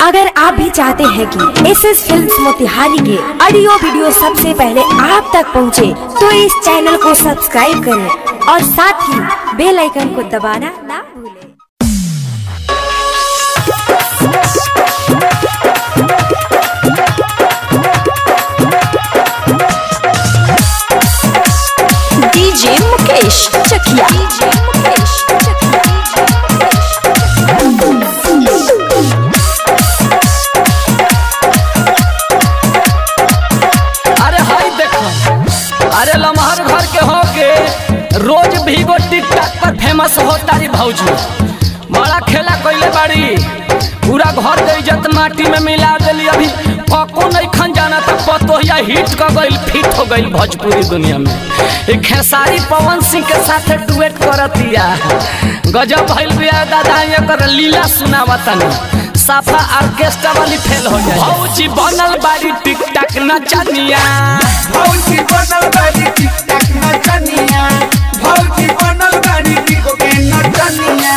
अगर आप भी चाहते हैं कि एस एस फिल्म मोतिहारी के ऑडियो वीडियो सबसे पहले आप तक पहुंचे, तो इस चैनल को सब्सक्राइब करें और साथ ही बेल आइकन को दबाना ना भूलें डीजे मुकेश चकिया डीजे मुकेश अरे हाय देखो अरे लमहर घर के हो के रोज भीगो टिकटॉक पर फेमस हो तारी भौजी बड़ा खेला कइले बाड़ी पूरा घर के इज्जत माटी में मिला देली अभी पको नहीं खन जाना तो पतोहिया हिट क गइल फिट हो गइल भोजपुरी दुनिया में एक खेसारी पवन सिंह के साथ डुएट करतिया गजब भइल बिया दादा एकर लीला सुनावतनी साफा ऑर्केस्ट्रा वाली फेल हो जाए भौजी बनल बाड़ी टिकटॉक नचनिया भौजी बनल बारी टिकटक नचनिया भौजी बनल बारी टिको के नचनिया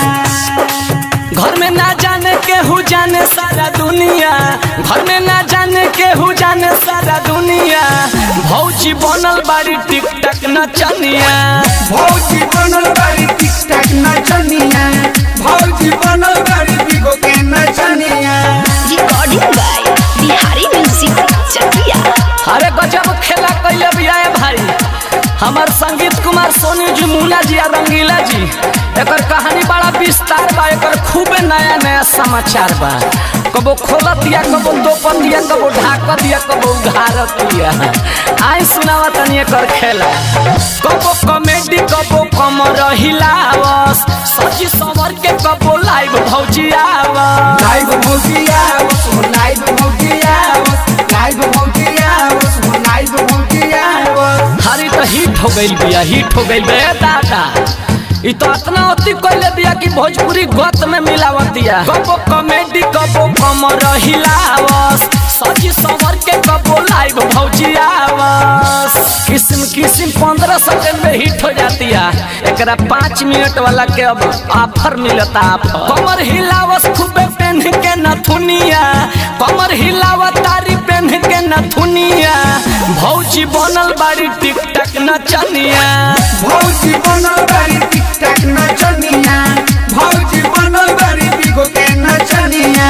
घर में ना जाने केहू जाने सारा दुनिया घर में ना जाने केहू जाने सारा दुनिया भौजी बनल बाड़ी टिकटक नचनिया भौजी बनल बारी टिकटक नचनिया भौजी बनल बारी टिको के नचनिया recording by Bihari music Chakia अरे गजब खेला कैले भी आए भाई हमार संगीत कुमार सोनू जी मुना जी आ रंगीला जी एकर कहानी बड़ा विस्तार बा एकर खूबे नया नया समाचार बा कबो खोलत दिया कबो दोपत दिया कबो ढाकत दिया कबो उघारत दिया आई सुनावा तनी एकर खेला कबो कॉमेडी कबो कमर हिलावस सची समर के कबो लाइव भौजी आवस लाइव भौजी आवस हो लाइव भौजी आवस लाइव भौजी आवस हो लाइव भौजी आवस हरी तो हिट हो गई बिया हिट हो गई बे दादा ई तो इतना अति कोइले बिया कि भोजपुरी गत में मिलावतिया कबो कॉमेडी कबो कमर हिलावस सजी सवर के कबो लाइव भौजी आवस किस्म किस्म पंद्रह सेकंड में हिट हो जाती है एकरा पाँच मिनट वाला के अब ऑफर मिलता ऑफर कमर हिलावस खूबे पेन के नथुनिया कमर हिलावत तारी पेन के नथुनिया भौजी बनल बाड़ी टिकटक नचनिया भौजी बनल बारी टिकटक नचनिया भौजी बनल बारी टिको के नचनिया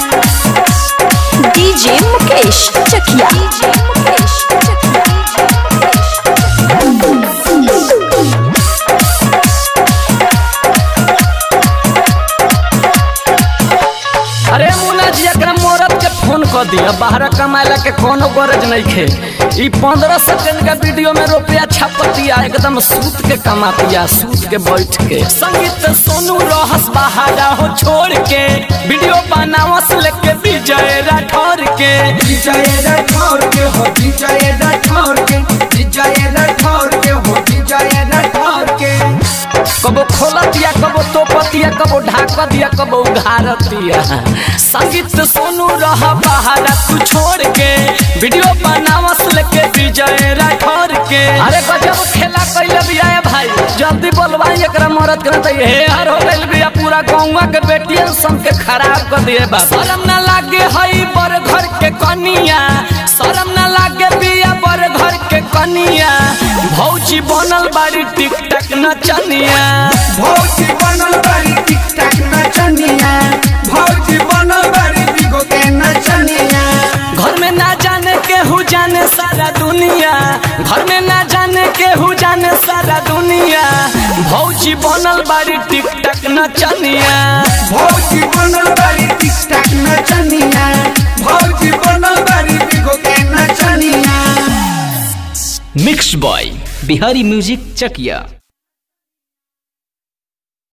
डीजे मुकेश चकिया डीजे मुकेश अरे मुन्ना जी एकरा मोरत के फोन कर दिया बाहर कमाएला के कोनो गरज नहीं खे ई पंद्रह सेकंड का वीडियो में रुपया छपतिया एकदम सूत के कमातिया सूत के बैठ के संगीत सोनू रहस बाहर हो छोड़ के वीडियो बनावस लेके विजय राठौर के विजय राठौर के हो विजय राठौर के विजय राठौर के हो विजय राठौर के कबो खोलतिया कबो तोपतिया कबो ढाकतिया कबो उघारतिया संगीत सोनू रह बहारा तू छोड़ के वीडियो बनावस लेके विजय राठौर के अरे गजब खेला कैले बिया भाई जल्दी बोलवाई एकरा मरद करे त हे हर हो गइल बिया पूरा गौवा के बेटियन सन के खराब कर दिए बा शरम ना लागे हई बर घर के कनिया शरम ना लागे बिया बर घर के कनिया भौजी बनल बाड़ी टिकटक नचनिया भौजी बनल बारी टिकटक नचनिया भौजी बनल बारी टिको के नचनिया घर में ना जाने केहू जाने सारा दुनिया घर में ना जाने केहू जाने सारा दुनिया भौजी बनल बाड़ी टिकटक नचनिया भौजी बनल बारी टिकटक नचनिया भौजी बनल बारी टिको के नचनिया मिक्स बॉय बिहारी म्यूजिक चकिया